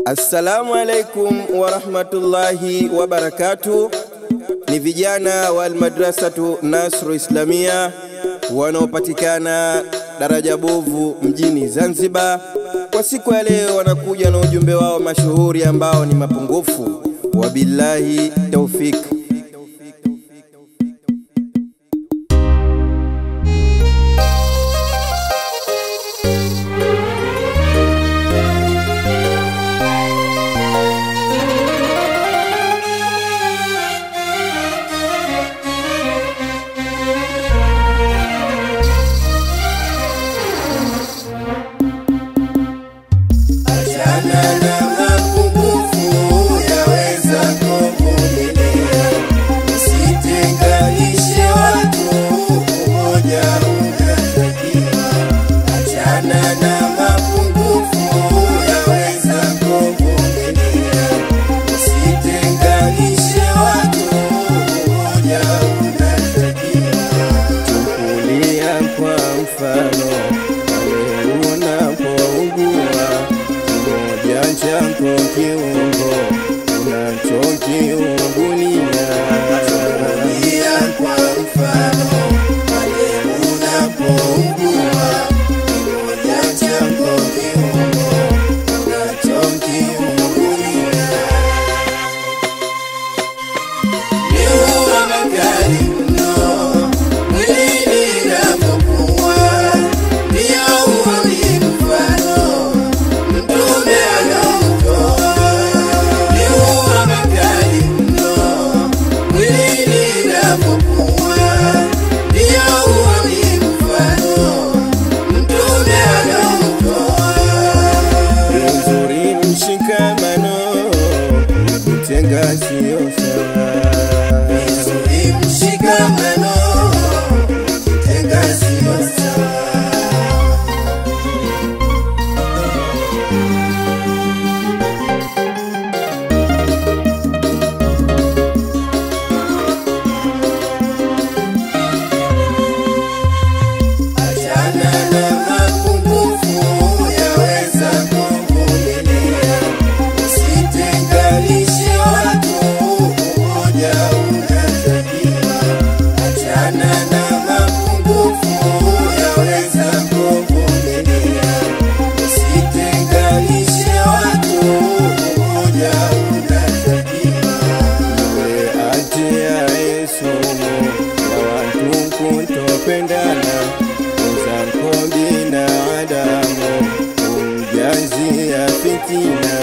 Assalamu alaikum warahmatullahi wabarakatu. Ni vijana wa Almadrasatu Nasru Islamia wanaopatikana daraja bovu mjini Zanzibar. Kwa siku ya leo wanakuja na ujumbe wao mashuhuri ambao ni mapungufu. Wabillahi taufik. Achana na mapungufu yaweza kuvumilia, usitenganishe watu, umoja unatakiwa. Achana na mapungufu yaweza kuvumilia, usitenganishe watu, umoja unatakiwa. Chukulia kwa mfano pale unapougua, kimoja chako kiungo unachokiungulia. Pia kwa mfano pale unapougua, kimoja chako kiungo unachokiungulia. Ni huwa makali mno mwilini inapokuwa, ndio huwa ni mfano Mtume alautoa. Ni huwa makali mno mwilini inapokuwa, ndio huwa ni mfano Mtume alautoa. Ni nzuri mshikamano, kutenga sio sawa. Vizuri mshikamano, kutenga sio sawa. Achana na mapungufu yaweza kuvumilia, usitenganishe watu, umoja unatakiwa. Achana na mapungufu yaweza kuvumilia, usitenganishe watu, umoja unatakiwa. Yule atiaye sumu ya watu kutopendana, mwenzako binadamu humjazia fitina.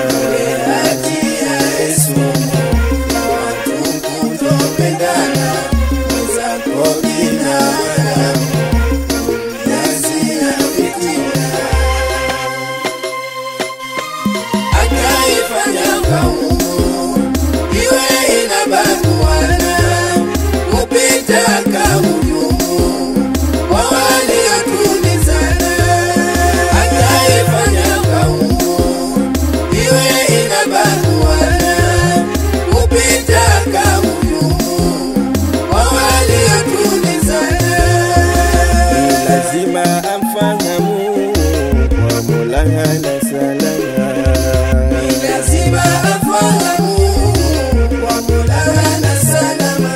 Akaifanya kaumu iwe inabanuana kupita kahujumu kwa waliotulizana. Ni lazima amfahamu kwa Mola hana salama. Ni lazima afahamu kwa Mola hana salama.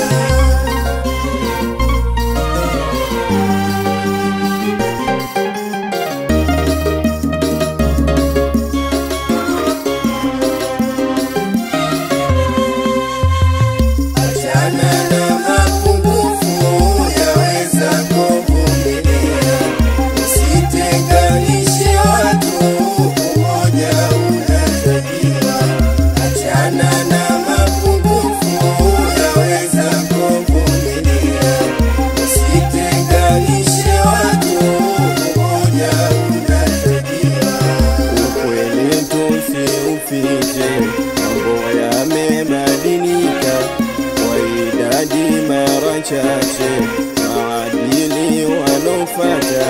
Achana na mapungufu yaweza kuvumilia, usitenganishe watu, umoja unatakiwa. Achana na mapungufu yaweza kuvumilia, usitenganishe watu, umoja unatakiwa. Ukweli tusiufiche, mambo yamebadilika kwa idadi mara chache, maadili wanaofata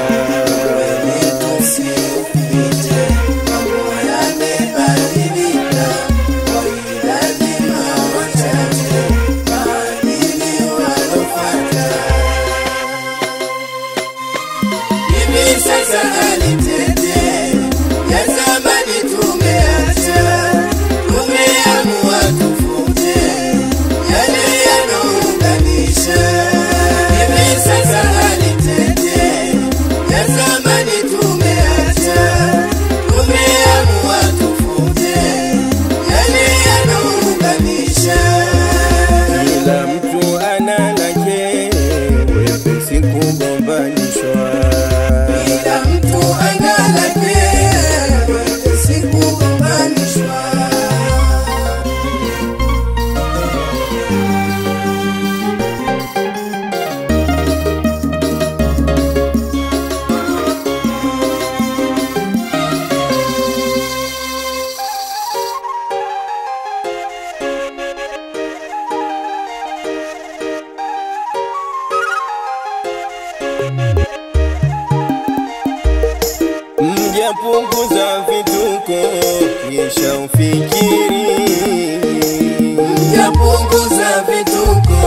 Tusiupite, mambo yamebadilika, kwa idadi mara chache, maadili wanafuata. Hivi sasa hali tete ya zamani tumeacha mjapunguza vituko kisha ufikiri Yapunguza vituko